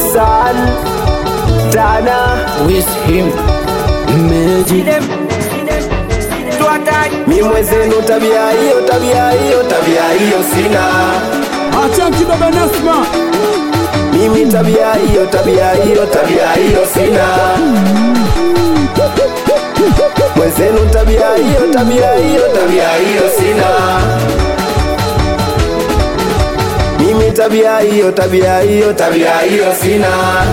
San Tana with him Magic mi mwezenu, tabia hiyo tabia hiyo tabia hiyo sina Achanki baba Nasma mimi, tabia hiyo tabia hiyo tabia hiyo sina mwezenu, tabia hiyo tabia hiyo tabia hiyo sina mimi, tabia hiyo tabia hiyo tabia hiyo sina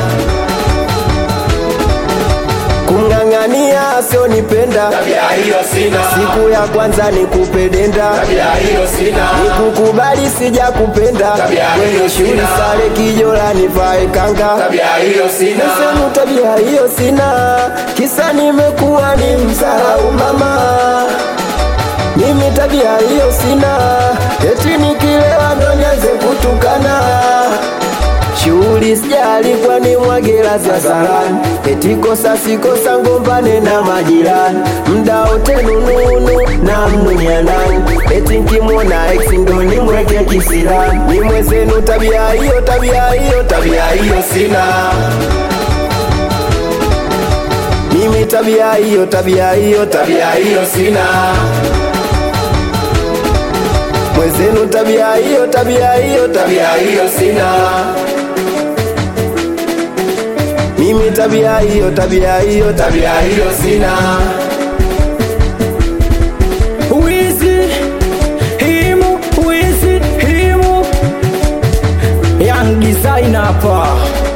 kumng'ang'ania asionipenda Tabia hiyo sina. siku ya kwanza nikupedenda Tabia hiyo sina. nikukubali sija kupenda Tabia kwenye hiyo shule sina. sare kijola nivae kanga Tabia hiyo sina. Nisemu tabia hiyo sina kisa nimekuwa ni msahau mama mimi tabia hiyo sina eti nikilewa ndo nianze kutukana shughuli sijali kwani mwagela za sarani eti kosa sikosa ngombane na majirani mda wote nununu na mnunya nani eti nkimwona ex ndo nimweke kisirani ni mwezenu tabia hiyo tabia hiyo tabia hiyo sina mimi tabia hiyo tabia hiyo tabia hiyo sina mwezenu tabia hiyo tabia hiyo tabia hiyo sina mimi tabia hiyo tabia hiyo tabia hiyo sina Wizi himu wizi himu Young designer hapa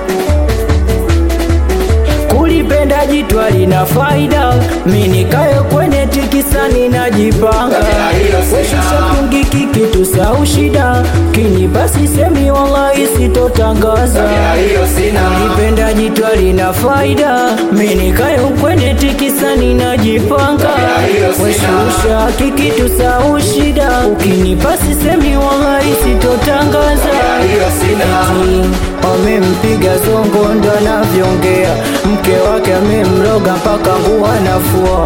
kulipenda jitwa lina faida minikayo kwenye tikisani najipanga Tabia hiyo sina. weshusha kungiki kitu sau shida kini basi semi wallahi sitotangaza Tabia hiyo sina. Nipenda jitwa lina faida minikayo kwenye tikisani najipanga Tabia hiyo sina. weshusha kikitu sau shida ukinipa sisemi wallahi sitotangaza Tabia hiyo sina. Eti, wamempiga zongo ndo anavyongea mke wake amemloga mpaka nguo anafua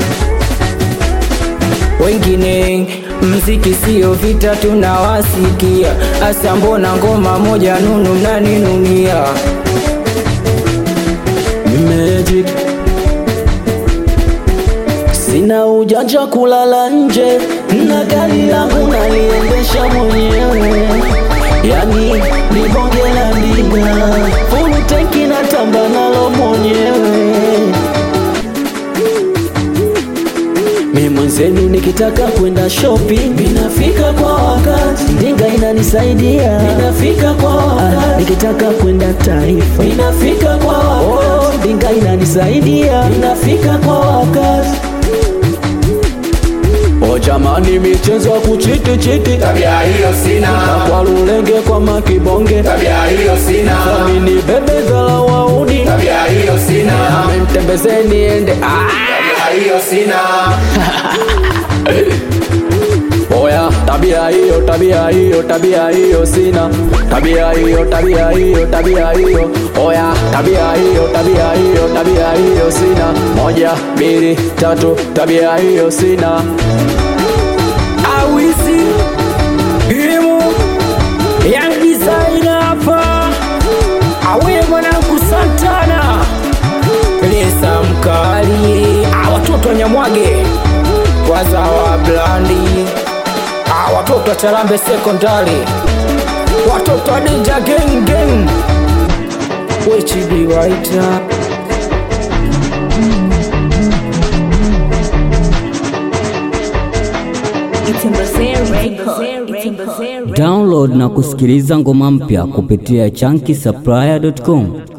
wengine mziki sio vita tunawasikia hasa mbona ngoma moja nunu mnaninunia Magic Sina ujanja kulala nje na gari langu naliendesha mwenyewe, yani ni bonge la ndiga, fulu tenki na tamba nalo mwenyewe. Mi mwenzenu nikitaka kwenda shopping ninafika kwa wakati, ndinga inanisaidia ninafika kwa wakati, nikitaka kwenda taifa ninafika kwa wakati, oh, ndinga inanisaidia ninafika kwa wakati. O jamani, michezo ya kuchiti chiti Tabia hiyo sina. kwa lulenge kwa makibonge Tabia hiyo sina. Amini bebe dhala wauni Tabia hiyo sina. amemtembezeni ende ah! Tabia hiyo sina. Oya, tabia hiyo, tabia hiyo, tabia hiyo sina. Tabia hiyo, tabia hiyo, tabia hiyo. Oya, tabia hiyo, tabia hiyo, tabia hiyo sina. Moja, mbili, tatu, tabia hiyo sina. Awisi himu Young designer hapa awe mwanangu Santana Lesa mkali Ah, watoto wa Nyamwage wazawa blandi Ah, watoto wa Charambe sekondari watoto wa Ninja gang gang Wechibi waita Download na kusikiliza ngoma mpya kupitia chunky supplier.com.